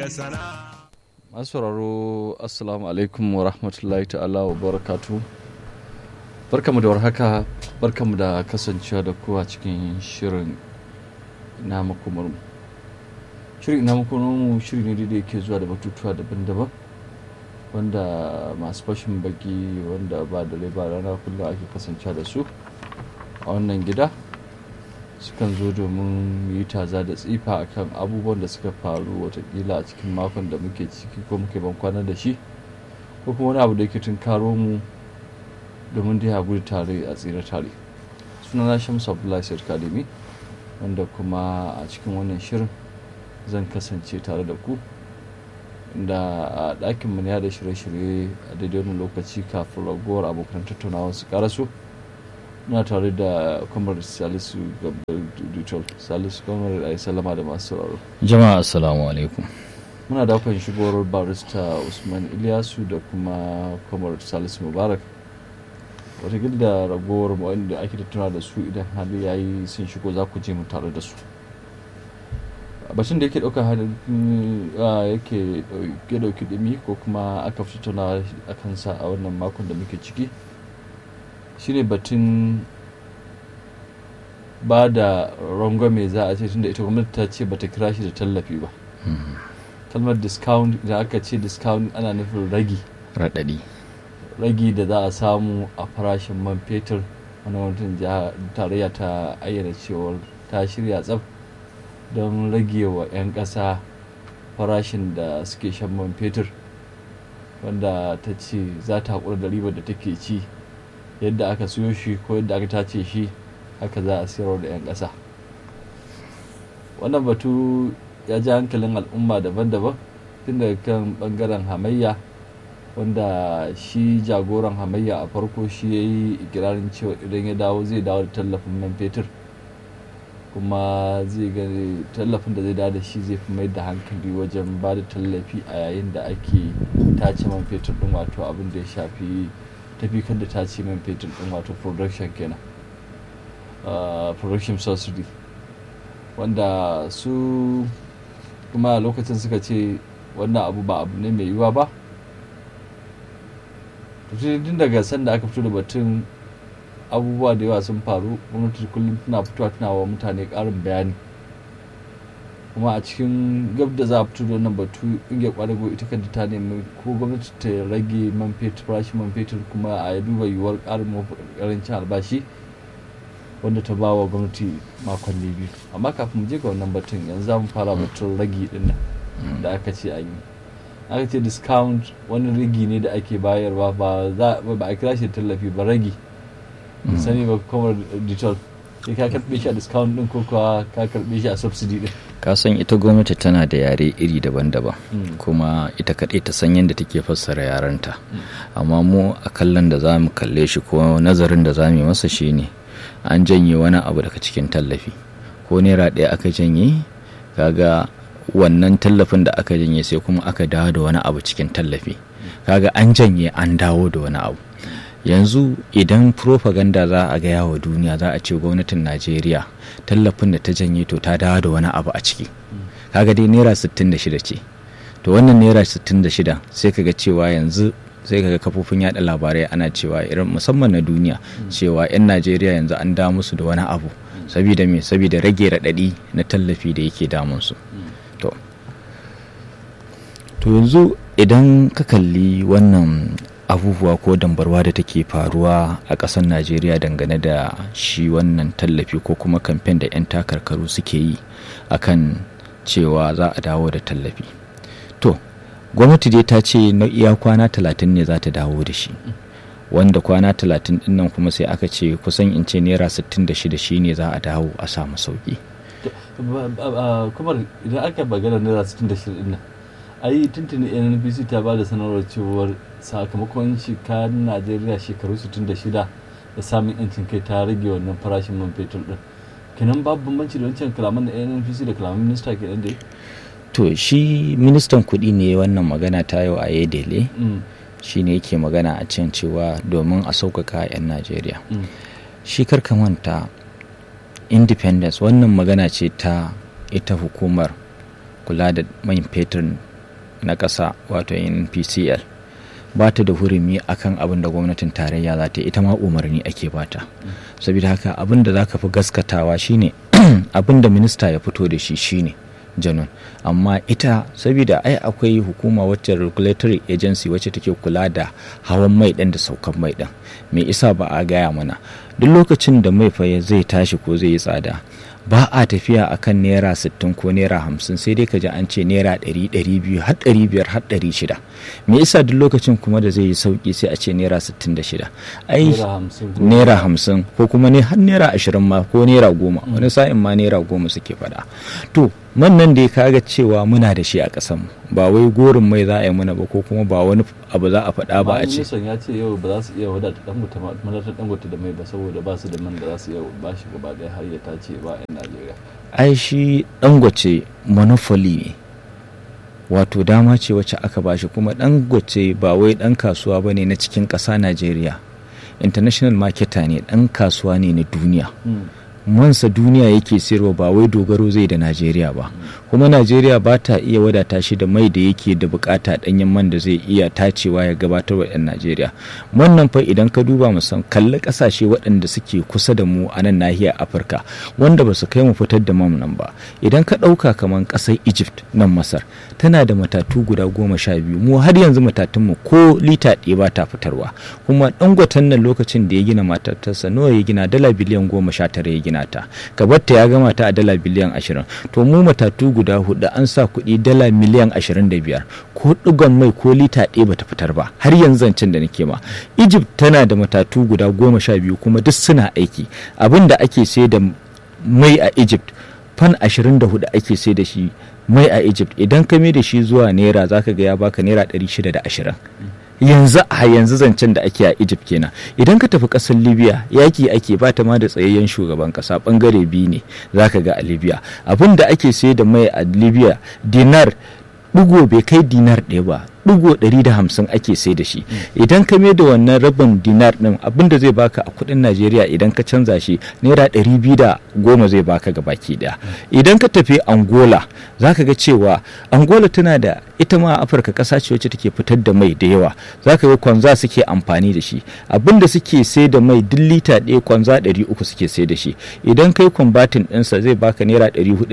da sana'a masu sauraro assalamu alaikum wa rahmatullahi ta'ala wa barakatu barkamu da warhaka barkamu da kasancewa da kowa cikin shirin ina makomarmu shirin ina makomarmu shiri ne da yake zuwa da batutuwa daban-daban wanda masu fashin baki wanda ba da ba rana kullum ake kasancewa da su a wannan gida sukan zo domin yi taza da tsifa akan abubuwan da suka faru watakila a cikin makon da muke ciki ko muke ban kwana da shi ko kuma wani abu da yake karo mu domin dai a gudu tare a tsira tare sunana shamsu abdullahi sayyid kadimi wanda kuma a cikin wannan shirin zan kasance tare da ku da a ɗakin mu ya da shirye-shirye a daidai wani lokaci kafin ragowar abokan tattaunawa su karaso na tare da kwamar salisu gabriel salisu kwamar a yi salama da masu sauraro jama'a assalamu alaikum muna dakon shigowar barista usman ilyasu da kuma kwamar salisu mubarak watakila da ragowar wanda ake tattuna da su idan hali ya yi sun shigo za ku je mu tare da su batun da yake ɗaukar halin yake ɗauki ɗumi ko kuma aka fi tattauna a kansa a wannan makon da muke ciki shine batun ba da rangwame za a ce tunda ita gwamnati ta ce bata kira shi da tallafi ba kalmar discount idan aka ce discount ana nufin ragi raɗaɗi ragi da za a samu a farashin man fetur wani gwamnatin tarayya ta ayyana cewar ta shirya tsaf don rage wa 'yan ƙasa farashin da suke shan man fetur wanda ta ce za ta haƙura da ribar da take ci yadda aka siyo shi ko yadda aka tace shi haka za a siyarwa da 'yan ƙasa wannan batu ya ji hankalin al'umma daban-daban tun daga kan bangaren hamayya wanda shi jagoran hamayya a farko shi ya yi ikirarin cewa idan ya dawo zai dawo da tallafin man fetur kuma zai gani tallafin da zai dawo da shi zai fi mai da hankali wajen ba da tallafi a yayin da ake tace man fetur din wato abin da ya shafi tafi kan da tace man fetur din wato production kenan production subsidy wanda su kuma a lokacin suka ce wannan abu ba abu ne mai yiwuwa ba tun daga sanda aka fito da batun abubuwa da yawa sun faru gwamnati kullum tana fitowa tana wa mutane karin bayani kuma a cikin gab da za a fito da wannan batu ingiyar kwadago ita kanta ta nemi ko gwamnati ta rage man fetur farashin man fetur kuma a duba yiwuwar karin karancin albashi wanda ta ba wa gwamnati makonni biyu amma kafin mu je ga wannan batun yanzu za mu fara batun ragi din nan da aka ce an yi aka ce discount wani ragi ne da ake bayarwa ba a kira shi tallafi ba ragi sani ba kuma detail sai ka karbe shi a discount din ko kuwa ka karbe shi a subsidy din ka san ita gwamnati tana da yare iri daban-daban kuma ita kaɗai ta san yadda take fassara yarenta amma mu a kallon da za mu kalle shi ko nazarin da za mu yi masa shine an janye wani abu daga cikin tallafi ko naira ɗaya aka janye kaga wannan tallafin da aka janye sai kuma aka dawo da wani abu cikin tallafi kaga an janye an dawo da wani abu yanzu idan propaganda za a gaya wa duniya za a ce gwamnatin najeriya tallafin da ta janye to ta dawo da wani abu a ciki kaga dai naira 66 ce to wannan naira 66 sai kaga cewa yanzu sai kaga kafofin yada labarai ana cewa irin musamman na duniya cewa 'yan najeriya yanzu an da musu da wani abu saboda me saboda rage raɗaɗi na tallafi da yake damunsu to to yanzu idan ka kalli wannan abubuwa ko dambarwa da take faruwa a ƙasar najeriya dangane da shi wannan tallafi ko kuma kamfen da 'yan takarkaru suke yi akan cewa za a dawo da tallafi to gwamnati dai ta ce na iya kwana talatin ne za ta dawo da shi wanda kwana talatin din nan kuma sai aka ce kusan in ce naira sittin da shida shi ne za a dawo a samu sauki kuma idan aka bagana naira sittin da shida din nan ai tuntuni nnpc ta ba da sanarwar cewar sakamakon shekarun najeriya shekaru 66 da samun yancin kai ta rage wannan farashin man fetur din kenan babu bambanci da wancan kalaman da nnpc da kalaman minista kenan da to shi ministan kuɗi ne wannan magana ta yau a yedele shi ne yake magana a can cewa domin a sauƙaƙa 'yan najeriya shi karka manta independence wannan magana ce ta ita hukumar kula da man fetur na ƙasa wato npcl ba ta da hurumi akan abin da gwamnatin tarayya za ta ita ma umarni ake bata saboda haka abin da za ka fi gaskatawa shine abin da minista ya fito da shi shine janun amma ita saboda ai akwai hukuma wacce regulatory agency wacce take kula da hawan mai ɗin da saukan mai ɗin me isa ba a gaya mana duk lokacin da mai fa zai tashi ko zai yi tsada ba a tafiya akan naira 60 ko naira 50 sai dai ka ji an ce naira 100 200 har 500 har 600 me yasa duk lokacin kuma da zai yi sauki sai a ce naira 66 ai naira 50 ko kuma ne har naira 20 ma ko naira 10 wani sa'in ma naira 10 suke faɗa to man nan da ya kaga cewa muna da shi a ƙasar mu ba wai gorin mai za a yi mana ba ko kuma ba wani abu za a faɗa ba a ce ya ce yau ba za su iya wadata dangote madatar dangote da mai ba saboda ba su da man da za su iya ba shi gaba ɗaya har ya tace ba 'yan najeriya ai shi dangote monopoly ne wato dama ce wacce aka bashi kuma dangote ba wai dan kasuwa ba ne na cikin ƙasa najeriya international marketer ne dan kasuwa ne na duniya mansa duniya yake sayarwa ba wai dogaro zai da najeriya ba kuma najeriya ba ta iya wadata shi da mai da yake da bukata danyen man da zai iya tacewa ya gabatar wa 'yan najeriya wannan fa idan ka duba musan kalli kasashe waɗanda suke kusa da mu a nan nahiyar afirka wanda ba su kai mu fitar da man nan ba idan ka ɗauka kamar ƙasar egypt nan masar tana da matatu guda goma sha biyu mu har yanzu matatunmu ko lita ɗaya ba ta fitarwa kuma ɗangwatan nan lokacin da ya gina matatarsa nawa ya gina dala biliyan goma sha tara ya gina ta gabatta ya gama ta a dala biliyan ashirin to mu matatu guda hudu an sa kuɗi dala miliyan ashirin da biyar ko ɗigon mai ko lita ɗaya bata fitar ba har yanzu zancen da nake ma egypt tana da matatu guda goma sha biyu kuma duk suna aiki abin da ake sai da mai a egypt fan ashirin da hudu ake sai da shi mai a egypt idan ka mai da shi zuwa naira zaka ga ya baka naira ɗari shida da ashirin yanzu a yanzu zancen da ake a egypt kenan idan ka tafi kasar libya yaki ake ba ta ma da tsayayyen shugaban kasa bangare biyu ne zaka ga a libya abin da ake sai da mai a libya dinar digo bai kai dinar ɗaya ba digo 150 ake sai da shi idan ka mai da wannan rabin dinar din abin da zai baka a kudin najeriya idan ka canza shi naira 210 zai baka ga baki daya idan ka tafi angola zaka ga cewa angola tana da ita ma afirka kasa ce wacce take fitar da mai da yawa zaka ga kwanza suke amfani da shi abin da suke sai da mai duk lita ɗaya kwanza 300 suke sai da shi idan kai kwambatin ɗinsa zai baka naira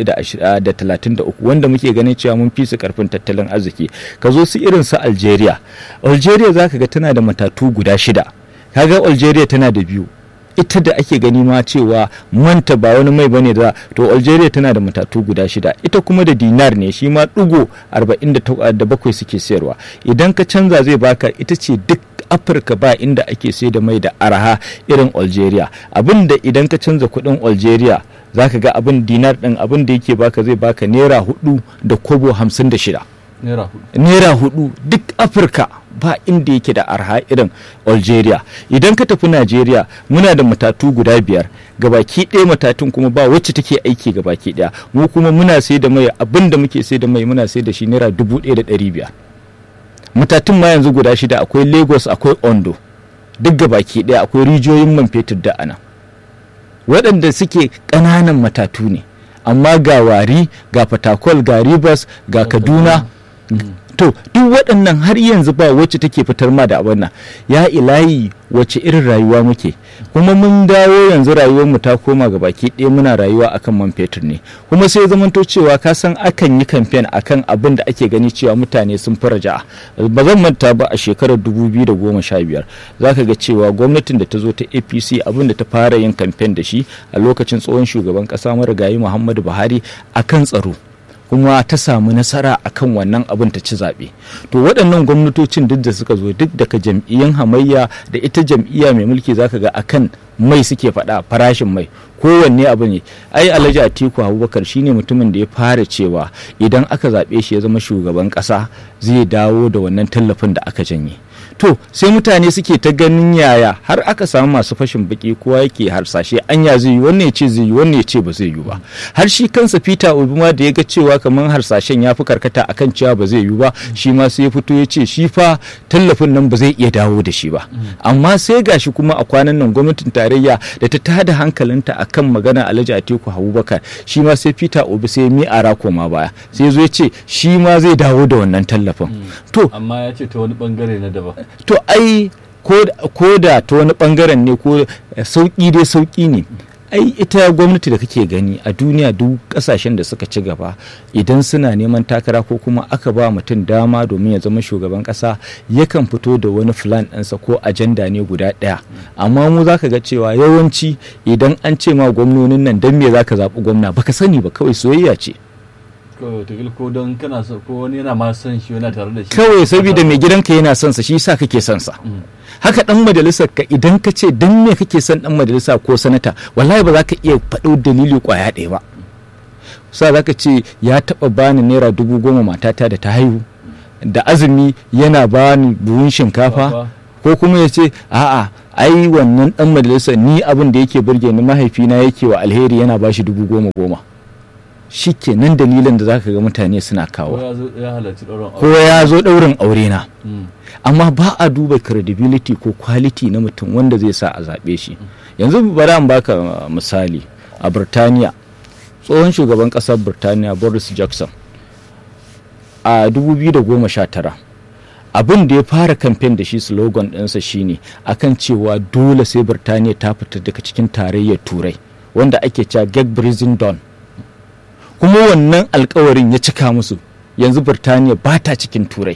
433 wanda muke ganin cewa mun fi su karfin tattalin arziki ka zo su irin su algeria algeria zaka ga tana da matatu guda shida kaga algeria tana da biyu ita da ake gani ma cewa manta ba wani mai bane da to algeria tana da matatu guda shida ita kuma da dinar ne shi ma ɗigo 47 suke sayarwa idan ka canza zai baka ita ce duk afirka ba inda ake sai da mai da araha irin algeria abinda idan ka canza kuɗin algeria za ka ga abin dinar ɗin abin da yake baka zai baka naira hudu da kobo hamsin da shida naira hudu duk afirka ba inda yake da arha irin algeria idan ka tafi najeriya muna da matatu guda biyar gabaki ɗaya matatun kuma ba wacce take aiki gabaki ɗaya mu kuma muna sai da mai abin da muke sai da mai muna sai da shi naira dubu ɗaya da ɗari biyar matatun ma yanzu guda shida akwai lagos akwai ondo duk gabaki ɗaya akwai rijiyoyin man fetur da ana waɗanda suke ƙananan matatu ne amma ga wari ga fatakwal ga rivers ga kaduna to duk waɗannan har yanzu ba wacce take fitar ma da abin nan ya ilahi wacce irin rayuwa muke kuma mun dawo yanzu rayuwar mu ta koma ga baki ɗaya muna rayuwa akan man fetur ne kuma sai zamanto cewa ka san akan yi kamfen akan abin da ake gani cewa mutane sun fi raja'a ba zan manta ba a shekarar 2015 zaka ga cewa gwamnatin da ta zo ta APC abin da ta fara yin kamfen da shi a lokacin tsohon shugaban ƙasa marigayi Muhammadu Buhari akan tsaro kuma ta samu nasara akan wannan abin ta ci zaɓe to waɗannan gwamnatocin duk da suka zo duk daga jam'iyyan hamayya da ita jam'iyya mai mulki zaka ga akan mai suke faɗa farashin mai kowanne abu ne ai alhaji atiku abubakar shine mutumin da ya fara cewa idan aka zaɓe shi ya zama shugaban ƙasa zai dawo da wannan tallafin da aka janye to sai mutane suke ta ganin yaya har aka samu masu fashin baki kowa yake harsashe anya zai yi wannan ya ce zai yi wannan ya ce ba zai yi ba har shi kansa peter obi ma da ya ga cewa kamar harsashen ya fi karkata akan cewa ba zai yi ba shi ma sai ya fito ya ce shi fa tallafin nan ba zai iya dawo da shi ba amma sai gashi kuma a kwanan nan gwamnatin tarayya da ta tada hankalinta akan magana alhaji atiku abubakar shi ma sai peter obi sai mi ara koma baya sai zo ya ce shi ma zai dawo da wannan tallafin to amma ya ce ta wani bangare na daban to ai ko da ta wani bangaren ne ko sauki dai sauki ne ai ita gwamnati da kake gani a duniya duk kasashen da suka ci gaba idan suna neman takara ko kuma aka ba mutum dama domin ya zama shugaban kasa yakan fito da wani plan ɗinsa ko ajanda ne guda ɗaya amma mu za ka ga cewa yawanci idan an ce ma gwamnonin nan don me za ka zaɓi gwamna baka sani ba kawai soyayya ce ko don kana so ko wani yana ma son shi yana tare da shi kawai saboda mai gidanka yana son sa shi yasa kake son sa haka dan majalisar ka idan ka ce dan me kake son dan majalisa ko sanata wallahi ba za ka iya faɗo dalili kwaya ɗaya ba sa za ka ce ya taɓa bani naira dubu goma matata da ta haihu da azumi yana bani buhun shinkafa ko kuma ya ce a'a ai wannan dan majalisar ni abin da yake burge ni mahaifina yake wa alheri yana bashi dubu goma goma shi kenan dalilin da zaka ga mutane suna kawo ko ya zo ɗaurin aure na amma ba a duba credibility ko quality na mutum wanda zai sa a zaɓe shi yanzu bari an baka misali a birtaniya tsohon shugaban ƙasar birtaniya boris jackson a 2019 abin da ya fara kamfen da shi slogan ɗinsa shine akan cewa dole sai birtaniya ta fita daga cikin tarayyar turai wanda ake cewa get breathing down kuma wannan alkawarin ya cika musu yanzu birtaniya ba ta cikin turai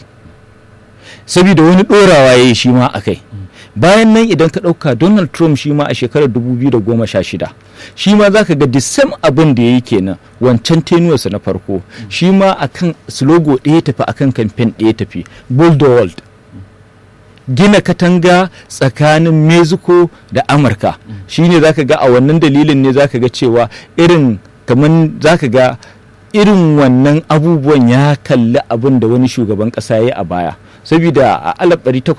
saboda wani ɗorawa ya yi shi ma a kai bayan nan idan ka ɗauka donald trump shi ma a shekarar 2016 shi ma za ka ga the same abin da ya yi kenan wancan tenuwarsa na farko shi ma akan slogo ɗaya tafi akan kamfen ɗaya tafi build the world gina katanga tsakanin mexico da amurka shine za ka ga a wannan dalilin ne za ka ga cewa irin kamar za ka ga irin wannan abubuwan ya kalli abin da wani shugaban ƙasa ya yi a baya saboda a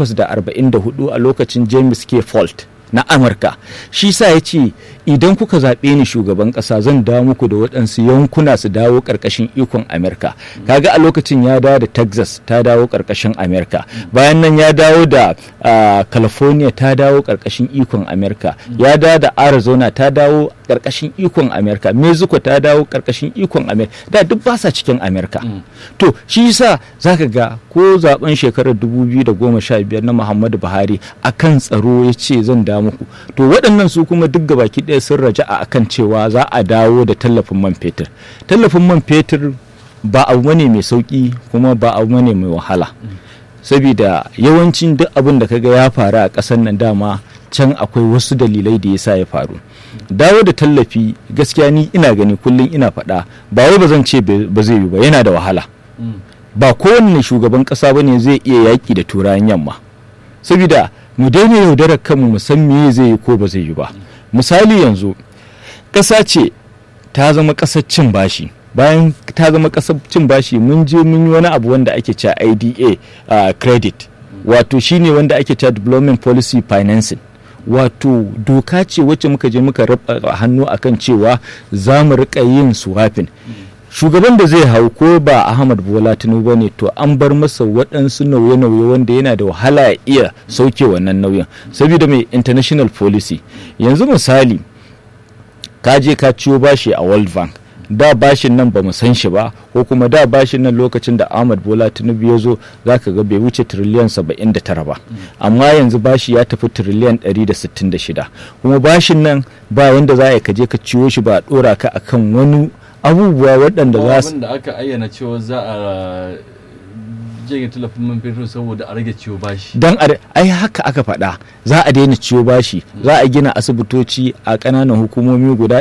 1844 a lokacin james k fault na amurka shi sa ya ce idan kuka zaɓe ni shugaban ƙasa zan dawo muku da waɗansu yankuna su dawo ƙarƙashin ikon amurka kaga a lokacin ya dawo da texas ta dawo ƙarƙashin amurka bayan nan ya dawo da california ta dawo ƙarƙashin ikon amurka ya dawo da arizona ta dawo ƙarƙashin ikon amurka mexico ta dawo ƙarƙashin ikon amurka da duk ba sa cikin amurka to shi sa zaka ga ko zaben shekarar 2015 na muhammadu buhari akan tsaro ya ce zan dawo muku to waɗannan su kuma duk gabaki ɗaya sun raja a akan cewa za a dawo da tallafin man fetur tallafin man fetur ba abu ne mai sauki kuma ba abu ne mai wahala saboda yawancin duk abin da kaga ya faru a ƙasar nan dama can akwai wasu dalilai da yasa ya faru dawo da tallafi gaskiya ni ina gani kullum ina faɗa ba wai ba zan ce ba zai yi ba yana da wahala ba kowanne shugaban ƙasa bane zai iya yaƙi da turayen yamma saboda mu daina yaudarar kanmu mu san me zai yi ko ba zai yi ba misali yanzu ƙasa ce ta zama ƙasar cin bashi bayan ta zama ƙasar cin bashi mun je mun yi wani abu wanda ake cewa IDA uh, credit wato shine wanda ake cewa development policy financing wato doka ce wacce muka je muka raba hannu akan cewa za mu rika yin swapping shugaban da zai hau ko ba ahmad bola tinubu ne to an bar masa waɗansu nauye-nauye wanda yana da wahala ya iya sauke wannan nauyin saboda mai international policy yanzu misali ka je ka ciyo bashi a world bank da bashin nan ba mu san shi ba ko kuma da bashin nan lokacin da ahmad bola tinubu ya zo za ka ga bai wuce tiriliyan 79 ba amma yanzu bashi ya tafi tiriliyan 166 kuma bashin nan ba yanda za a kaje ka ciyo shi ba a dora ka akan wani abubuwa waɗanda za su da aka ayyana cewa za a janye tallafin man fetur saboda a rage ciwo bashi dan ai haka aka faɗa za a daina ciwo bashi za a gina asibitoci a ƙananan hukumomi guda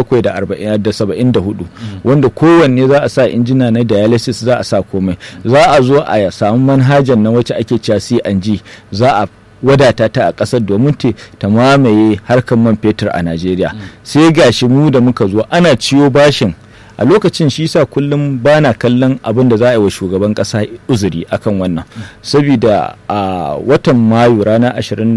774 wanda kowanne za a sa injina na dialysis za a sa komai za a zo a samu manhajan na wacce ake cewa C&G za a wadata ta a ƙasar domin ta mamaye harkar man fetur a Najeriya sai gashi mu da muka zo ana ciwo bashin a lokacin shi sa kullum ba na kallon abin da za a yi wa shugaban kasa uzuri akan wannan saboda a watan mayu ranar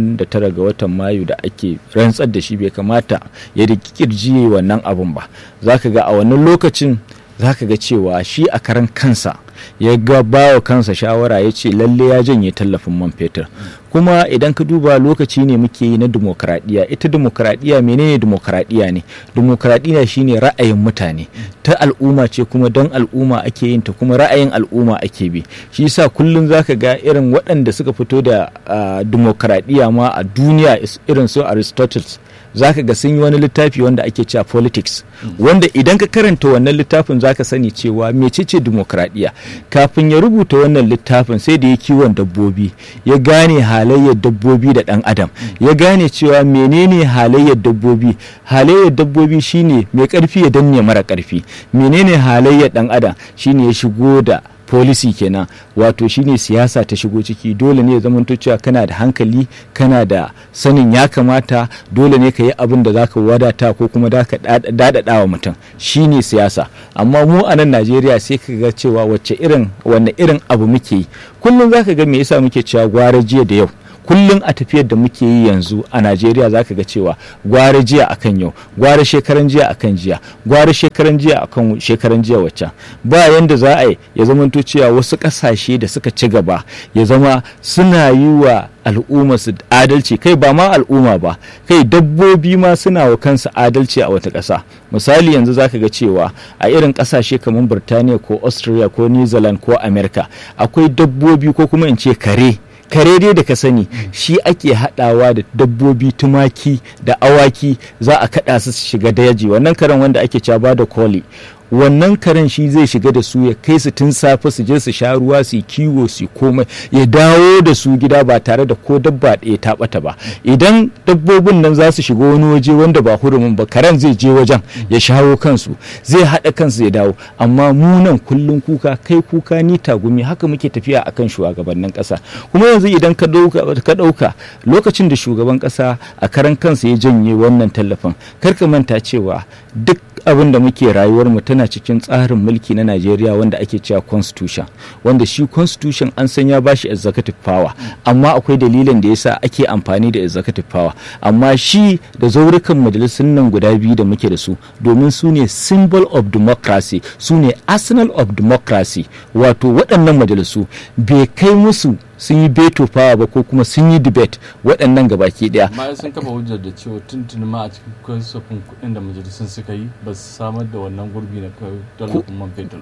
29 ga watan mayu da ake rantsar da shi bai kamata ya rikirji wannan abin ba za ka ga a wannan lokacin za ka ga cewa shi a karan kansa ya ga bawa kansa shawara ya ce lalle ya janye tallafin man fetur kuma idan ka duba lokaci ne muke yi na demokradiyya ita demokradiyya menene demokradiyya ne demokradiyya shine ra'ayin mutane ta al'umma ce kuma don al'umma ake yin ta kuma ra'ayin al'umma ake bi shi yasa kullum zaka ga irin waɗanda suka fito da demokradiyya ma a duniya irin su aristotle zaka ga sun yi wani littafi wanda ake cewa politics wanda idan ka karanta wannan littafin zaka sani cewa mecece demokradiyya kafin ya rubuta wannan littafin sai da ya kiwon dabbobi ya gane halayyar dabbobi da dan adam ya gane cewa menene halayyar dabbobi halayyar dabbobi shine mai karfi ya danne mara karfi menene halayyar dan adam shine ya shigo da policy kenan wato shine siyasa ta shigo ciki dole ne ya zamanto cewa kana da hankali kana da sanin ya kamata dole ne ka yi abin da zaka wadata ko kuma da ka dadada wa mutum shine siyasa amma mu a nan Najeriya sai ka ga cewa wacce irin wanne irin abu muke yi kullum zaka ga me yasa muke cewa gwara jiya da yau kullum a tafiyar da muke yi yanzu a najeriya za ka ga cewa gwara jiya akan yau gwara shekaran jiya akan jiya gwara shekaran jiya akan shekaran jiya waccan ba yanda za a yi ya zamanto cewa wasu ƙasashe da suka ci gaba ya zama suna yi wa al'umma su adalci kai ba ma al'umma ba kai dabbobi ma suna wa kansu adalci a wata ƙasa misali yanzu zaka ga cewa a irin ƙasashe kamar birtaniya ko australia ko new zealand ko america akwai dabbobi ko kuma in ce kare kare dai da ka sani shi ake haɗawa da dabbobi tumaki da awaki za a kaɗa su shiga daji wannan karen wanda ake caba da koli wannan karen shi zai shiga da su ya kai su tun safe su je su sha ruwa su kiwo su komai ya dawo da su gida ba tare da ko dabba ɗaya ta ɓata ba idan dabbobin nan za su shiga wani waje wanda ba hurumin ba karen zai je wajen ya shawo kansu zai haɗa kansu ya dawo amma mu nan kullum kuka kai kuka ni tagumi haka muke tafiya akan shugabannin ƙasa kuma yanzu idan ka ɗauka lokacin da shugaban ƙasa a karan kansa ya janye wannan tallafin kar ka manta cewa duk abin da muke rayuwar mu tana cikin tsarin mulki na Najeriya wanda ake cewa constitution wanda shi constitution an san ya bashi executive power amma akwai dalilin da yasa ake amfani da executive power amma shi da zaurukan majalisun nan guda biyu da muke da su domin su ne symbol of democracy su ne arsenal of democracy wato waɗannan majalisu bai kai musu sun yi beto fawa ba ko kuma sun yi debate waɗannan gabaki ɗaya. amma sun kafa hujjar da cewa tuntuni ma a cikin kasafin kuɗin da majalisun suka yi ba su samar da wannan gurbi na tallafin man fetur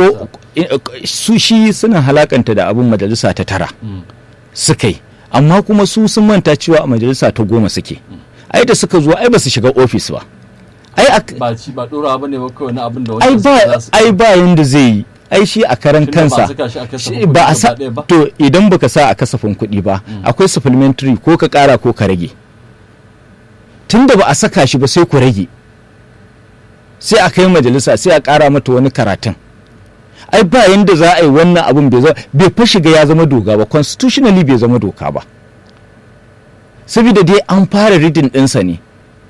ɗin ba su shi suna halakanta da abin majalisa ta tara suka yi amma kuma su sun manta cewa a majalisa ta goma suke ai da suka zo ai ba su shiga ofis ba ai ba ci ba ɗora ba ne ba kawai na abin da ai ba yanda zai yi ai shi a karan kansa ba a sa to idan baka sa a kasafin kuɗi ba akwai supplementary ko ka ƙara ko ka rage tunda ba a saka shi ba sai ku rage sai a kai majalisa sai a ƙara mata wani karatun ai ba yanda za a yi wannan abun bai fa shiga ya zama doka ba constitutionally bai zama doka ba saboda dai an fara ridin ɗinsa ne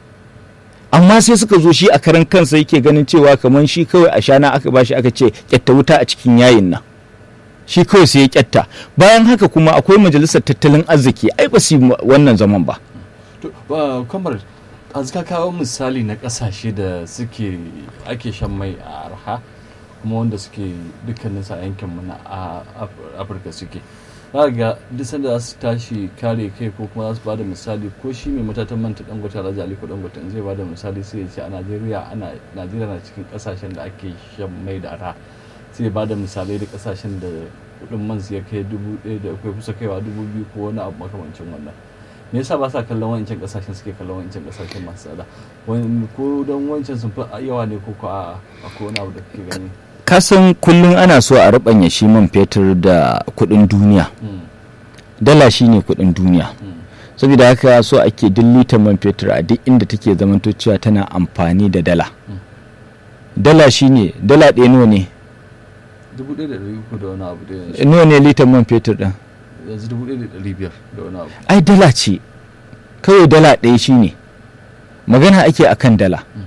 amma sai suka zo shi a karan kansa yake ganin cewa kamar shi kawai a shana aka bashi aka ce kyatta wuta a cikin yayin nan shi kawai sai ya kyatta bayan haka kuma akwai majalisar tattalin arziki ai ba su wannan zaman ba kamar ka kawo misali na kasashe da suke ake shan mai a arha kuma wanda suke dukkanin sa yankin mu na afirka suke za ga duk sanda za su tashi kare kai ko kuma za su bada misali ko shi mai matatan manta dangote alhaji aliko dangote zai bada misali sai ya ce a najeriya ana najeriya na cikin kasashen da ake shan mai da ara sai ya bada misalai da kasashen da kudin man su ya kai dubu ɗaya da kai kusa kaiwa dubu biyu ko wani abu makamancin wannan me yasa ba sa kallon wancan kasashen suke kallon wancan kasashen masu tsada ko don wancan sun fi yawa ne ko ko a akwai wani abu da kake gani kasan kullum ana so a rabanya shi man fetur da kudin duniya dala shi ne kudin duniya saboda haka so ake dillita man fetur a duk inda take zamanto cewa tana amfani da dala dala shi ne dala ɗaya nawa ne dubu ɗaya da ɗari uku da wani abu da yanzu nawa ne litan man fetur ɗin yanzu dubu ɗaya da ɗari biyar da wani abu ai dala ce kawai dala ɗaya shi ne magana ake akan dala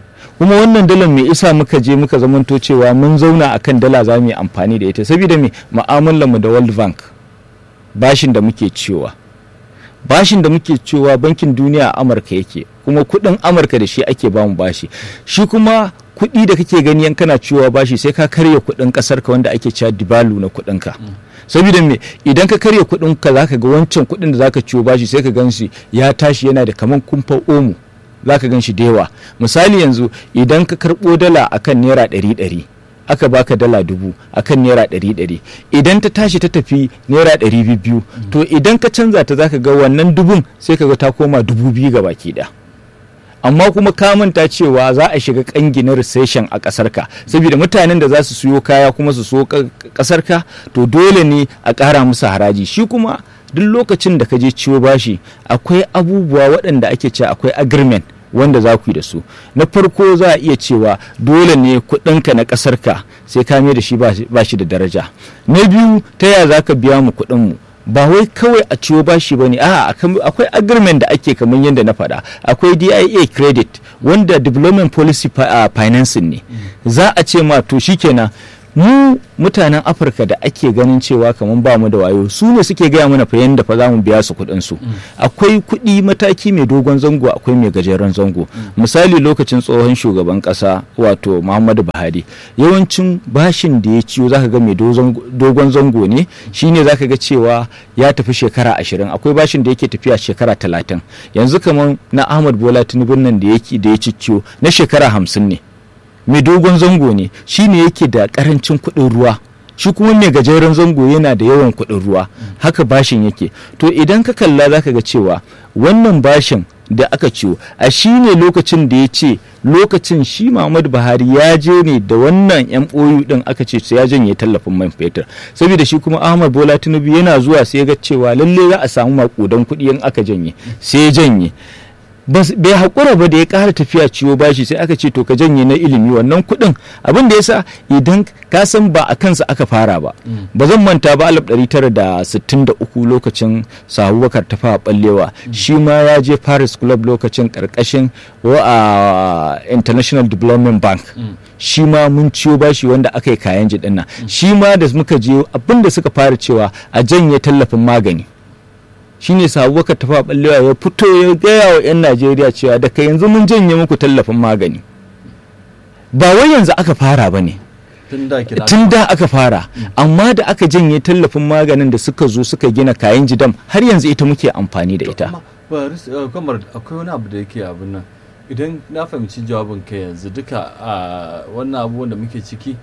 kuma wannan dalar mai isa muka je muka zamanto cewa mun zauna akan dala za mu yi amfani da ita saboda me mu'amalar mu da World Bank bashin da muke ciwa bashin da muke cewa bankin duniya a amurka yake kuma kudin amurka da shi ake bamu bashi shi kuma kudi da kake gani yan kana cewa bashi sai ka karya kudin kasar ka wanda ake cewa dibalu na kudin ka saboda me idan ka karya kudin ka zaka ga wancan kudin da zaka ciwo bashi sai ka gan shi ya tashi yana da kaman kumfa omo zaka gan shi da yawa misali yanzu idan ka karbo dala akan naira ɗari ɗari aka baka dala dubu akan naira ɗari ɗari idan ta tashi ta tafi naira ɗari biyu to idan ka canza ta zaka ga wannan dubun sai ka ga ta koma dubu biyu ga baki ɗaya amma kuma ka manta cewa za a shiga kangi na recession a ƙasar ka saboda mutanen da za su siyo kaya kuma su so ƙasar ka to dole ne a ƙara musu haraji shi kuma duk lokacin da ka je ciwo bashi akwai abubuwa waɗanda ake cewa akwai agreement wanda za ku yi da su na farko za a iya cewa dole ne kuɗinka na ƙasarka sai ka mai da shi ba shi da daraja na biyu ta yaya za ka biya mu kuɗinmu ba wai kawai a ciwo bashi ba ne a akwai agreement da ake kamar yadda na faɗa akwai dia credit wanda development policy financing ne za a ce ma to shikenan mu mutanen afirka da ake ganin cewa kamar ba mu da wayo su ne suke gaya mana fa yanda fa za mu biya su kuɗin su akwai kuɗi mataki mai dogon zango akwai mai gajeren zango misali lokacin tsohon shugaban ƙasa wato muhammadu buhari yawancin bashin da ya ciyo zaka ga mai dogon zango ne shine zaka ga cewa ya tafi shekara ashirin akwai bashin da yake tafiya shekara talatin yanzu kamar na ahmad bola tinubu nan da ya cicciyo na shekara hamsin ne mai dogon zango ne shi ne yake da karancin kuɗin ruwa shi kuma mai gajeren zango yana da yawan kuɗin ruwa haka bashin yake to idan ka kalla zaka ga cewa wannan bashin da aka ciwo a shi ne lokacin da ya ce lokacin shi Muhammadu Buhari ya je ne da wannan MOU din aka ce ya janye tallafin man fetur saboda shi kuma Ahmad Bola Tinubu yana zuwa sai ya ga cewa lalle za a samu makudan kuɗi in aka janye sai ya janye bai haƙura ba da ya ƙara tafiya ciwo bashi sai aka ce to ka janye na ilimi wannan kuɗin abin da yasa idan ka san ba a kansa aka fara ba ba zan manta ba 1963 lokacin sahabubakar ta fara ballewa shi ma ya je paris club lokacin ƙarƙashin wa international development bank shi ma mun ciwo bashi wanda aka yi kayan jiɗin nan shi ma da muka je abin da suka fara cewa a janye tallafin magani shine sabubakar tafa ballewa ya fito ya gaya wa 'yan najeriya cewa daga yanzu mun janye muku tallafin magani ba wai yanzu aka fara ba ne tun da aka fara amma da aka janye tallafin maganin da suka zo suka gina kayan jidam har yanzu ita muke amfani da ita kamar akwai wani abu da yake abin nan idan na fahimci jawabin ka yanzu duka a wannan abubuwan da muke ciki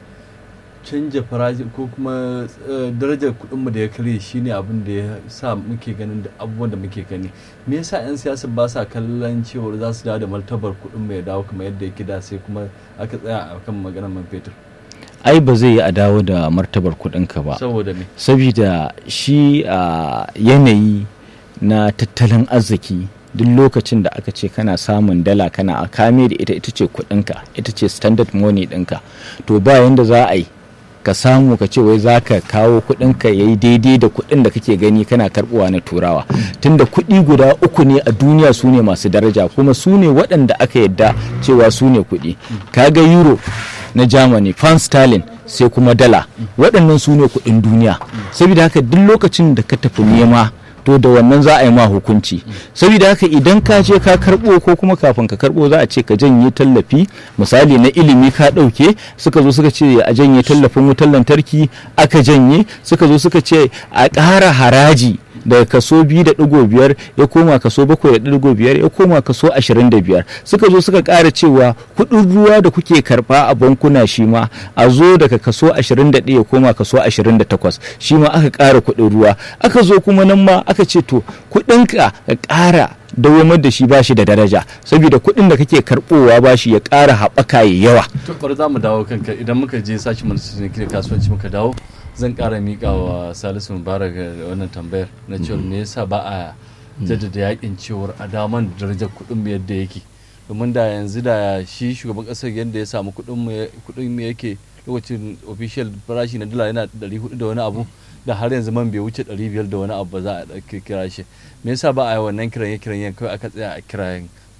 canja farashi ko kuma darajar kuɗinmu da ya karye shine abin da ya sa muke ganin da abubuwan da muke gani me yasa 'yan siyasa ba sa kallon cewar za su dawo da martabar kuɗin ya dawo kamar yadda yake da sai kuma aka tsaya a kan maganar man fetur ai ba zai yi a dawo da martabar kuɗinka ba saboda me saboda shi a yanayi na tattalin arziki duk lokacin da aka ce kana samun dala kana a kame da ita ita ce kuɗinka ita ce standard money ɗinka to ba yanda za a yi ka samu ka ce wai za ka kawo kuɗinka ya yi daidai da kuɗin da kake gani kana karɓuwa na turawa tunda kuɗi guda uku ne a duniya su ne masu daraja kuma su ne waɗanda aka yadda cewa su ne kuɗi kaga euro na germany pound sterling sai kuma dala waɗannan su ne kuɗin duniya saboda haka duk lokacin da ka tafi nema to da wannan za a yi ma hukunci saboda haka idan ka je ka karbo ko kuma kafin ka karbo za a ce ka janye tallafi misali na ilimi ka dauke suka zo suka ce a janye tallafin wutar lantarki aka janye suka zo suka ce a ƙara haraji daga kaso biyu da ɗigo biyar ya koma kaso bakwai da ɗigo biyar ya koma kaso ashirin da biyar suka zo suka ƙara cewa kuɗin ruwa da kuke karɓa a bankuna shi ma a zo daga kaso ashirin da ɗaya ya koma kaso ashirin da takwas shi ma aka ƙara kuɗin ruwa aka zo kuma nan ma aka ce to kuɗinka ka ƙara dawamar da shi ba shi da daraja saboda kuɗin da kake karɓowa ba shi ya ƙara haɓaka ya yawa. to bari za mu dawo kanka idan muka je sashi mana kasuwanci muka dawo zan kara mika wa salisu mubarak wannan tambayar na cewar me yasa ba a jaddada yakin cewar a daman darajar kuɗin mu yadda yake domin da yanzu da shi shugaban ƙasar yadda ya samu kuɗin mu yake lokacin official farashi na dala yana 400 da wani abu da har yanzu man bai wuce 500 da wani abu ba za a kira shi me yasa ba a yi wannan kiran kiran yan kawai aka tsaya a kiran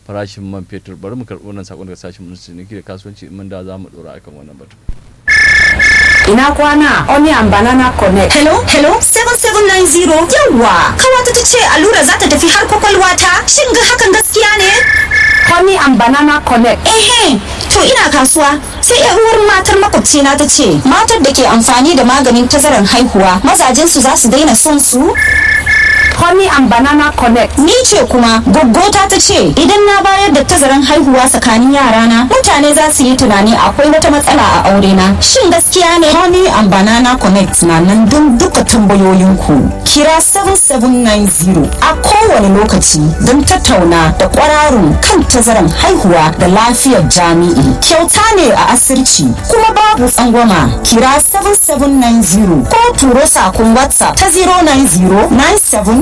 farashin man fetur bari mu karɓi wannan sakon daga sashen ministry ne da kasuwanci mun da za mu dora akan wannan batu ina kwana onion banana connect hello hello 7790 yawa kawata ta ce allura za ta tafi har kwakwalwa ta shin ga hakan gaskiya ne honey and banana connect ehe to ina kasuwa sai yan uwar matar makwabcina ta ce matar da ke amfani da maganin tazaran haihuwa mazajensu za su daina son su honey and banana connect ni ce kuma goggota ta ce idan na bayar da tazaran haihuwa tsakanin yarana mutane za su yi tunani akwai wata matsala a aure na shin gaskiya ne honey and banana connect na nan don duka tambayoyinku kira 7790 a kowane lokaci don tattauna da kwararun kan tazaran haihuwa da lafiyar jami'i kyauta ne a asirci kuma babu tsangwama kira 7790 ko turo sakon whatsapp ta 090 97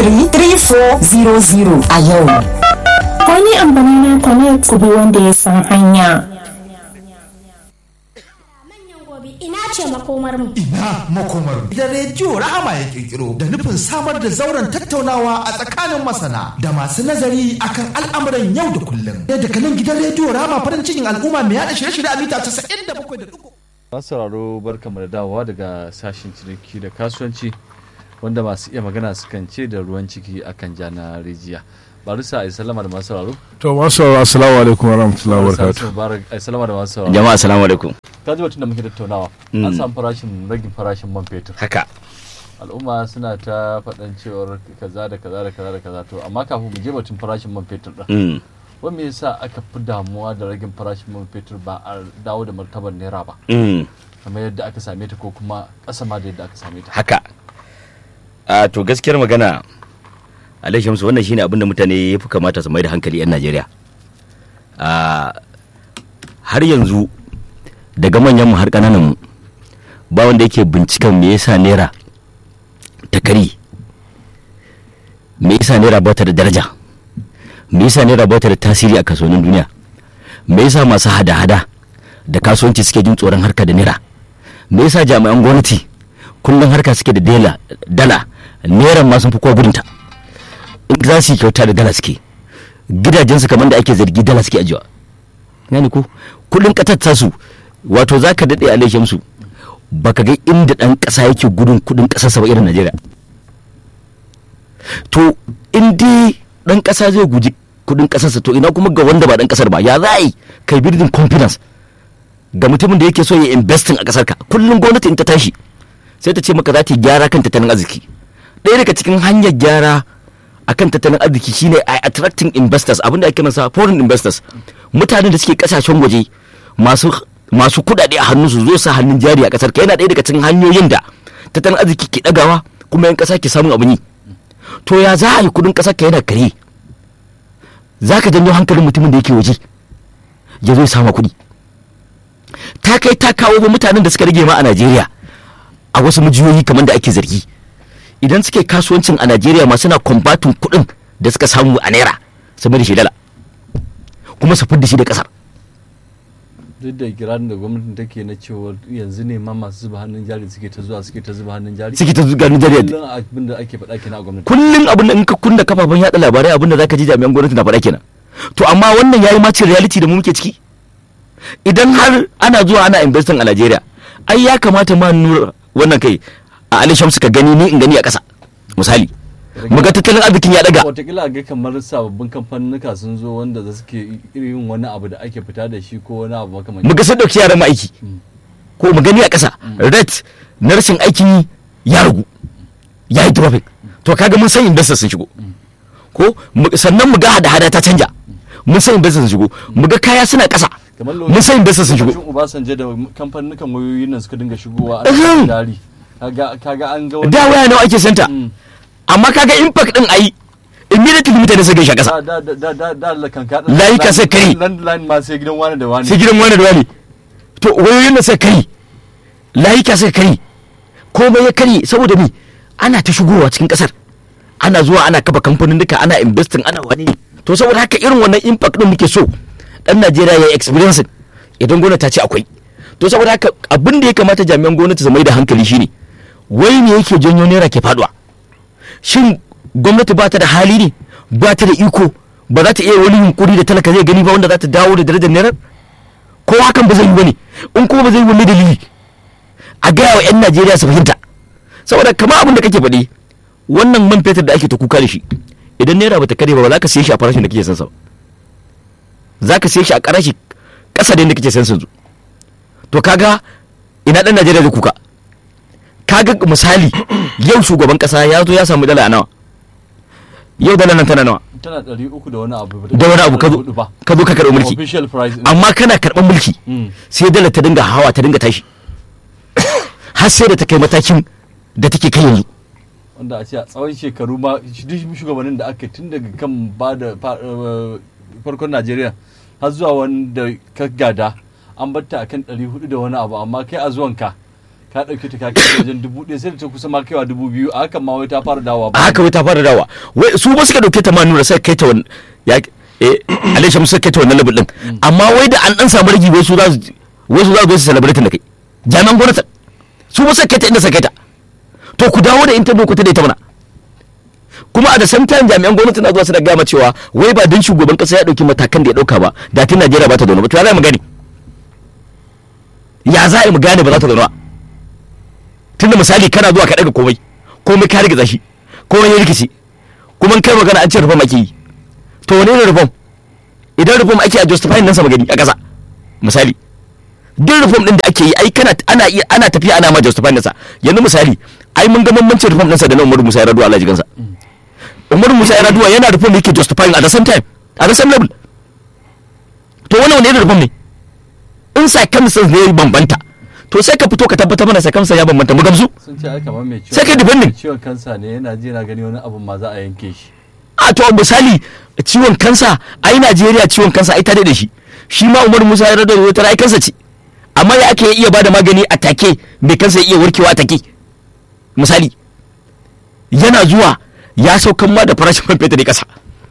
133400 a yau. Wani amfani na connect ku bi wanda ya san hanya. Ina ce makomar mu. Ina makomar mu. Da rediyo Rahama ya kirkiro da nufin samar da zauren tattaunawa a tsakanin masana da masu nazari akan al'amuran yau da kullum. Da daga nan gidan rediyo Rahama farin cikin al'umma mai yada shirye-shirye a mita 97.3. masu sauraro barkamu da dawowa daga sashen ciniki da kasuwanci wanda masu iya magana sukan ce da ruwan ciki akan jana rijiya bari sa ai salama da masu sauraro To masu sauraro assalamu alaikum wa rahmatullahi wa barakatuh. barakatuh ai salama da masu sauraro jama'a assalamu alaikum ta ji batun da muke tattaunawa an samu farashin ragin farashin man fetur haka al'umma suna ta faɗan cewar kaza da kaza da kaza da kaza to amma kafin mu je batun farashin man fetur din Mm. wani me yasa aka fi damuwa da ragin farashin man fetur ba a dawo da martabar naira ba Mm. kamar yadda aka same ta ko kuma ƙasa ma da yadda aka same ta haka a to gaskiyar magana alai shamsu wannan shine abin da mutane ya fi kamata su mai da hankali 'yan najeriya a har yanzu daga manyan mu har kananan mu ba wanda yake binciken me yasa naira ta kari me yasa naira ba ta da daraja me yasa naira ba ta da tasiri a kasuwannin duniya me yasa masu hada-hada da kasuwanci suke jin tsoron harka da naira me yasa jami'an gwamnati kullum harka suke da dala dala naira ma sun fi kowa gudunta in za su yi kyauta da dala suke gidajensu kamar da ake zargi dala suke ajiwa gani ko kudin ƙasar su wato za ka daɗe a su baka ga inda ɗan ƙasa yake gudun kudin ƙasarsa ba irin najeriya to in dai ɗan ƙasa zai guji kudin ƙasarsa to ina kuma ga wanda ba ɗan ƙasar ba ya za a yi kai building confidence ga mutumin da yake so ya investing a ƙasar ka kullum gwamnati in ta tashi sai ta ce maka za ta yi gyara kan tattalin arziki ɗaya daga cikin hanyar gyara akan tattalin arziki shine a attracting investors abinda ake masa foreign investors mutanen da suke kasashen waje masu masu kudade a hannu su zo sa hannun jari a kasar ka yana ɗaya daga cikin hanyoyin da tattalin arziki ke ɗagawa kuma yan ƙasa ke samun abin yi to ya za a yi kudin ƙasar ka yana kare za ka janyo hankalin mutumin da yake waje ya zo ya sama kuɗi ta kai ta kawo ba mutanen da suka rage ma a najeriya a wasu mujiyoyi kamar da ake zargi idan suke kasuwancin a najeriya ma suna kwambatin kuɗin da suka samu a naira su mai da shi dala kuma su fidda shi da ƙasar duk da kirarin da gwamnatin take na cewa yanzu ne ma masu zuba hannun jari suke ta zuwa suke ta zuba hannun jari suke ta zuga najeriya kullum abin da ake faɗa kenan a gwamnati kullum abin da in ka kunna kafafen yaɗa labarai abin da zaka ji jami'an gwamnati na faɗa kenan to amma wannan yayi macin reality da mu muke ciki idan har ana zuwa ana investing a najeriya ai ya kamata ma nura wannan kai a ali shamsu ka gani ni in gani a ƙasa misali mu ga tattalin arzikin ya daga watakila ga kamar sababbin kamfanuka sun zo wanda za suke irin wani abu da ake fita da shi ko wani abu makamancin mu ga sun ɗauki yaran mu aiki ko mu gani a ƙasa rate na rashin aikin yi ya ragu ya yi dropping to kaga mun san investors sun shigo ko mu- sannan mu ga hada-hada ta canja mun san investors sun shigo mu ga kaya suna ƙasa kamar mun san investors sun shigo lokacin Obasanjo da kamfanukan wayoyin nan suka dinga shigowa a Uhum. cikin dari kaga kaga an ga wani da waya nawa ake santa Mm. amma kaga impact din ayi immediately mutane suka shi ƙasa da da da da da da kanka Layuka sai kari. landline ma sai gidan wani da wani sai gidan wani da wani to wayoyin da suka kari layuka suka kari komai ya kari saboda ni ana ta shigowa cikin kasar ana zuwa ana kafa kamfanin duka ana investing ana wani to saboda haka irin wannan impact din muke so dan Najeriya ya experience idan gwamnati ta ce akwai to saboda haka abin da ya kamata jami'an gwamnati su mai da hankali shine wai me yake janyo naira ke faduwa shin gwamnati ba ta da hali ne ba ta da iko ba za ta iya wani yunkuri da talaka zai gani ba wanda za ta dawo da darajar naira ko hakan ba zai yi bane in kuma ba zai yi wani dalili a gaya wa 'yan najeriya su fahimta saboda kamar abin da kake faɗi wannan man fetur da ake ta kuka da shi idan naira ba ta kare ba ba za ka siye shi a farashin da kake san sa ba za ka siye shi a karashi ƙasa da yadda kake san yanzu to kaga ina ɗan najeriya zai kuka kaga misali yau shugaban ƙasa ya zo ya samu dala a nawa yau dala nan tana nawa tana ɗari uku da wani abu da wani abu ka zo ka zo ka karɓi mulki official price ɗin. amma kana karɓar mulki Mm. sai dala ta dinga hawa ta dinga tashi har sai da ta kai matakin da take kai yanzu wanda a ce a tsawon shekaru ma shi- duk shugabannin da aka yi tun daga kan ba da fa- eh, farkon najeriya har zuwa wanda ka gada an batta a kan 400 da wani abu amma kai a zuwanka ka ɗauke ta ka kai wajen dubu ɗaya sai da ta kusa ma kaiwa dubu biyu a hakan ma wai ta fara dawowa a haka wai ta fara dawa wai su ba suka dauke ta ma nuna sai kai ta wani ya eh alai shamsu kai ta wannan level din amma wai da an dan samu ragi wai su za su wai su za su zo su celebrate da kai jami'an gwamnati su ba suka kai ta inda suka kai ta to ku dawo da inta doku ta da ita mana kuma a da same time jami'an gwamnati na zuwa su da gama cewa wai ba dan shugaban kasa ya dauki matakan da ya dauka ba da tun Najeriya ba ta zaune ba to ya za mu gani ya za a yi mu gane ba za ta zaune ba tunda misali kana zuwa ka daga komai komai ka riga shi komai ya rikici kuma in kai magana an ce rufam ake yi to wane ne rufam idan rufam ake a justifying nan sa magani a ƙasa misali duk rufam din da ake yi ai kana ana iya ana tafiya ana ma justifying nan sa yanzu misali ai mun ga bambancin rufam din sa da na Umaru Musa Yar'adua Allah jikansa Umaru Musa Yar'adua yana rufam yake justifying at the same time at the same level to wannan wani irin rufam ne in circumstances ne ya bambanta to sai ka fito ka tabbatar mana circumstances ya bambanta mu gamsu sun ce ai kamar mai ciwon Sai kai defending. ciwon kansa ne yana ji yana gani wani abu ma za a yanke shi a to misali ciwon kansa ai Najeriya ciwon kansa ai ta da shi shi ma Umar Musa ya rada wata ai kansa ce amma ya ake iya bada magani a take mai kansa ya iya warkewa a take misali yana zuwa ya saukan ma da farashin man fetur ne kasa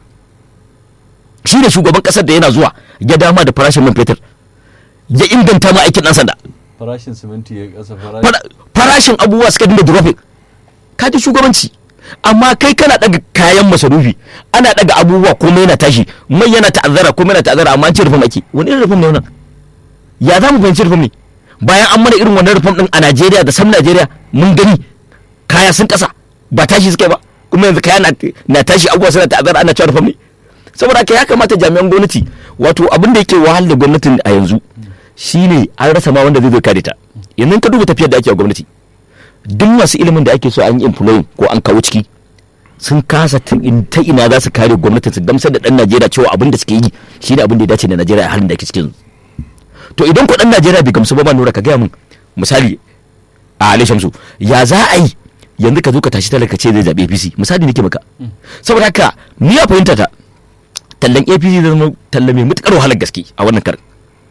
shi ne shugaban kasar da yana zuwa ya dama da farashin man fetur ya inganta ma aikin dan sanda farashin siminti ya kasa farashin Fara- farashin abubuwa suka dinga dropping ka ji shugabanci amma kai kana daga kayan masarufi ana daga abubuwa komai yana tashi mai yana ta'azzara komai yana ta'azzara amma an ce rufin ake wani irin rufin ne wannan ya za mu fahimci rufin ne bayan an mana irin wannan rufin din a Najeriya da sam Najeriya mun gani kaya sun kasa ba tashi suka yi ba kuma yanzu kaya na- na tashi abubuwa suna ta'azzara ana cewa rufin ne saboda haka ya kamata jami'an gwamnati wato abin da yake wahal da gwamnatin a yanzu shine an rasa ma wanda zai zo kare ta yanzu ka duba tafiyar da ake a gwamnati duk masu ilimin da ake so an yi employing ko an kawo ciki sun kasa ta in- ta ina za su kare gwamnatin su gamsar da dan Najeriya cewa abin da suke yi shine abin da ya dace da Najeriya a halin da ake cikin yanzu. to idan ko dan Najeriya bai gamsu ba ba nura ka gaya min misali a Ali Shamsu ya za a yi yanzu ka zo ka tashi talaka ce zai zabe APC misali nake maka saboda haka ni ya fahimta ta tallan APC zai zama talla mai mutukar wahalar gaske a wannan karin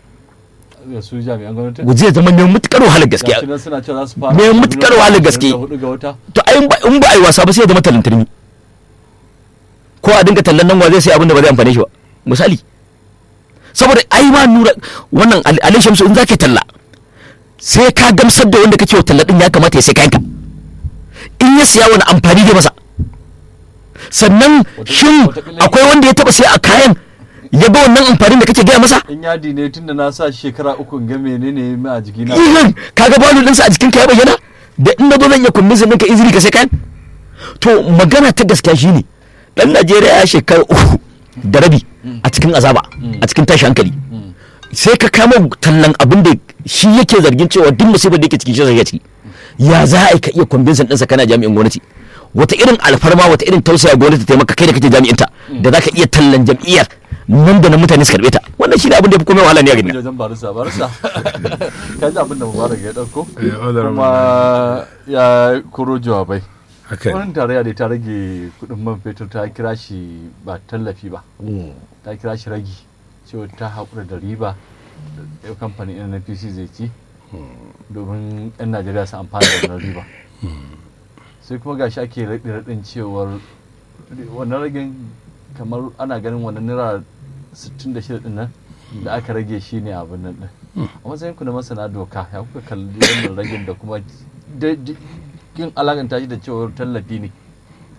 da su jami'an gwamnati zai zama mai mutukar wahalar gaske gashi nan suna cewa za su fara Me mutukar wahalar gaske. hudu ga wata to ai in ba in ba a yi wasa ba sai ya zama tallan turmi ko a dinga tallan nan wa zai sai abin da ba zai amfane shi ba misali saboda ai ma nura wannan Ali- Ali Shamsu in zaka talla sai ka gamsar da wanda kake wa talla din ya kamata ya sai kayanka in ya siya wani amfani da masa sannan shin akwai wanda ya taba sai a kayan ya ga wannan amfanin da kake gaya masa in yadi ne tunda na sa shekara uku in ga menene mai a jiki na ihan kaga balu ɗinsa a jikin ka ya bayyana da in na zo zan iya convince ɗinka izini ka sai kayan to magana ta gaskiya shine dan Najeriya ya shekara uku da rabi a cikin azaba a cikin tashi hankali sai ka kama tallan abin da shi yake zargin cewa duk musibar da yake cikin shi zai ciki ya za a yi ka iya convince ɗinsa kana jami'in gwamnati wata irin alfarma wata irin tausaya gwamnati ta yi maka kai da kake jami'inta da za ka iya tallan jam'iyyar nan da nan mutane su karɓe ta wannan shi ne abin da ya fi komai wahala ne a gani wajen barisa barisa ka ji abin da mubarak ya dauko Eh, honorable. kuma ya koro jawabai haka ne. wani tarayya da ta rage kudin man fetur ta kira shi ba tallafi ba ta kira shi ragi cewa ta haƙura da riba da kamfanin nnpc zai ci domin 'yan najeriya su amfana da wannan riba sai kuma gashi ake raɗin cewar wannan ragin kamar ana ganin wannan naira 66 din nan da aka rage shi ne abin nan din a matsayin ku na masana doka ya kuka kalli wannan ragin da kuma da- da- kin alakanta shi da cewar tallafi ne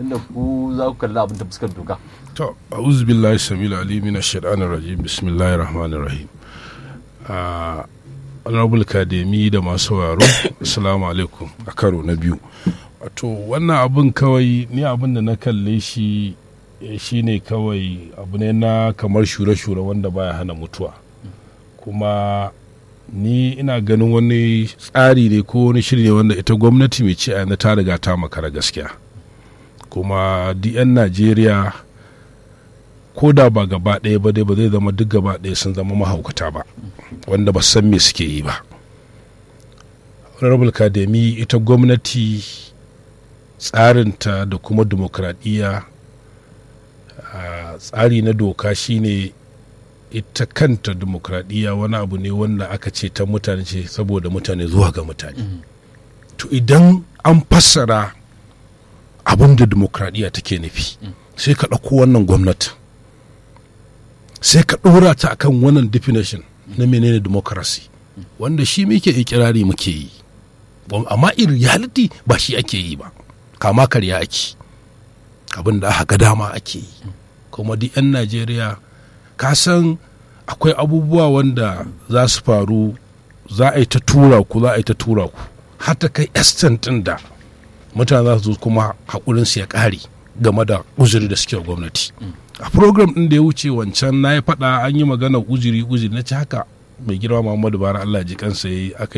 tunda ku za ku kalli abin ta fuskar doka to a'udhu billahi samil ali min ash-shaytanir rajim bismillahir rahmanir rahim a honorable kademi da masu sauraro assalamu alaikum a karo na biyu wato wannan abin kawai ni abin da na kalle shi eh, shine kawai abu ne na kamar shure-shure wanda baya hana mutuwa kuma ni ina ganin wani tsari ne ko wani shiri ne wanda ita gwamnati mai ci a yana ta riga ta makara gaskiya kuma duk 'yan najeriya ko da ba gaba ɗaya ba dai ba zai zama duk gaba ɗaya sun zama mahaukata ba wanda ba san me suke yi ba honorable academy ita gwamnati tsarinta da kuma demokradiyya a tsari na doka shine ita kanta demokradiyya wani abu ne wanda aka ce ta mutane ce saboda mutane zuwa ga mutane to idan an fassara abin da demokradiyya take nufi sai ka ɗauko wannan gwamnati sai ka ɗora ta akan wannan definition na menene democracy wanda shi muke ikirari muke yi Bam- amma in reality ba shi ake yi ba kama karya ake abin da aka ga dama ake yi kuma duk 'yan najeriya ka san akwai abubuwa wanda za su faru za a yi ta tura ku za a yi ta tura ku har ta kai extent ɗin da mutane za su zo kuma haƙurinsu ya ƙare game da uzuri da suke wa gwamnati a program ɗin da ya wuce wancan na yi faɗa an yi magana uzuri uzuri na ci haka mai girma muhammadu bara allah ji kansa ya yi aka yi